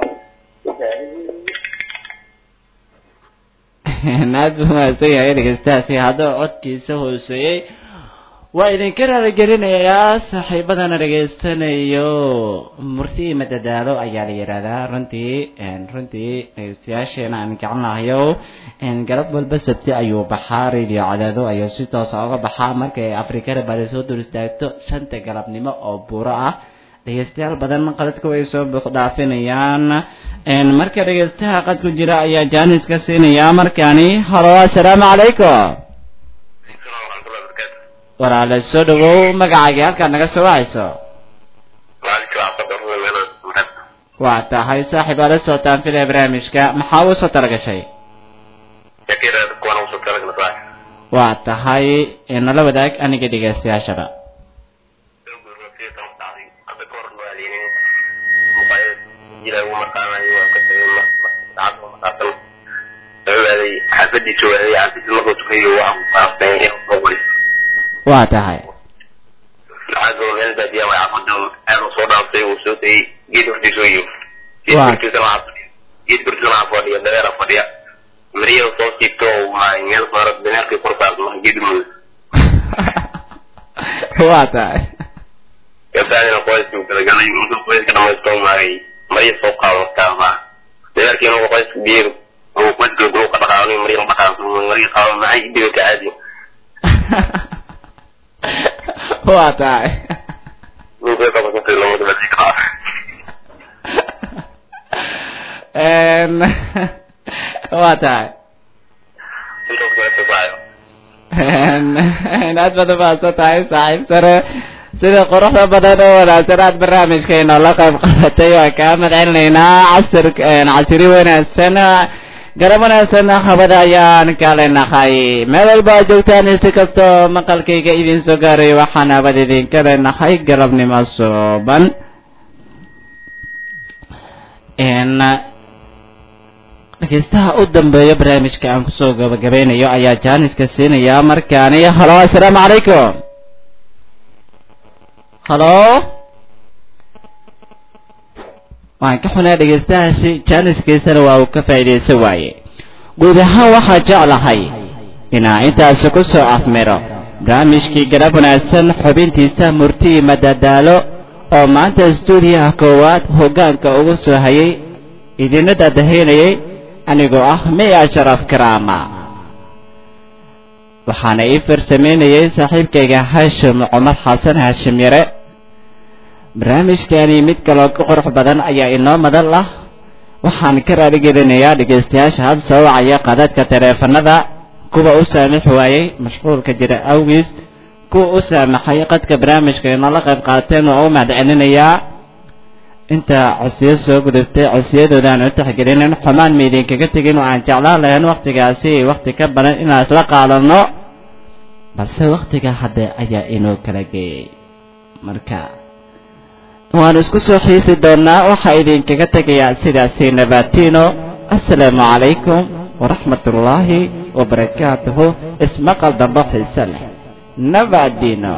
aad buu mahadsan yahay dhegeystahaasi haddaba codkiisa hooseeyey waa idinka raaligelinayaa saaxiibadana dhegeystanayo murti iyo madadaalo ayaa la yidhaahdaa runtii een, runtii dhegeystayaasheena aan jecelnahayo een, galab walba sabti ayuu baxaa radio cadaado ayuu si toosa uga baxaa markay afrikada bari soo dul istaagto shanta galabnimo oo buuro ah dhegeystayaal badan qadadka way soo buux dhaafinayaan een, marka dhegeystaha qad ku jira ayaa jaanis ka siinaya markaani halo assalaamu calaykum walaale soo dhawow magacaagii halkaad naga soo wacayso waa tahay saaxiib aa la socotaan filaya barnaamijka maxaa uu soo talagashay waa tahay nala wadaag aniga dhegeystayaashaba xaafadiisa waaday xaafadiisa markuu tukayo waa faafeen waa tahay lacagoo meel baadiya waa xaafada aad soo dhaafay uu soo dayay geed hortiisa u yimi geed Waa. hortiisana waxaa fadhiya geed hortiisana waxaa fadhiya dabeera fadhiya mariyada soo siibto oo maa meel saara dameerkii kor saarto geed mudug waa tahay gabdhaadina qoyskii uu galagalay markuu qoyska dhamaysto maagay mariya soo qaado markaaba dameerkii markuu qoyska biyo uu qoyska gulu ka dhaqaaqay mariya la dhaqaaqo mariya qaado maxay dhibi ka caadi waa tahay waa tahay intaas baa soo baxayo aad baad umahadsan tahay saaxiib sare sida quruxda badan oo wanaagsan aad barnaamijkeena la qayb qadatay waa kaa madcelinaynaa casir casiri wanaagsan garab wanaagsan habada ayaan kale nahay meel walba aad joogtaan si kastoo maqalkayga idin soo gaaray waxaan habad idinka leenahay galabnimo suuban dhegeystaha u dambeeya barnaamijka aan kusoo gabagabeynayo ayaa jaaniska siinaya markaani halo assalaamu calaykum halo waan ka xunaa dhegeystahaasi jaaniskiisana waa uu ka faa'iidaysan waaye guud ahaan waxaa jeclahay inaa intaasi ku soo afmiro barnaamijkii garab wanaagsan xubintiisa murti iyo madadaalo oo maanta stuudiyaha koowaad hoggaanka ugu soo hayay idina dadahaynayay anigoo ah miya sharaf karaama waxaana ii farsamaynayay saaxiibkayga haashim cumar xasan haashim yare barnaamijkani mid kaloo ka qurux badan ayaa inoo madal ah waxaan ka raaligelinayaa dhegaystayaasha had soo wacaya qadadka taleefanada kuwa u saamix waayey mashquulka jira awgiis kuwa u saamaxay qadka barnaamijka inoola qayb qaateen waa u mahadcelinayaa inta codsiyo soo gudubtay codsiyadoodaaan u taxgelinin xumaan ma idinkaga tegin oo aan jeclaan lahayn wakhtigaasi wakhti ka badan inaan isla qaadanno balse wakhtiga hadde ayaa inoo kala geeyey marka waan isku soo xiisi doonnaa waxaa idinkaga tegayaa sidaasi nabatino assalaamu calaykum waraxmat ullaahi wabarakaatuhu ismaqal dambo xiise leh nabadino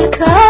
jacaylka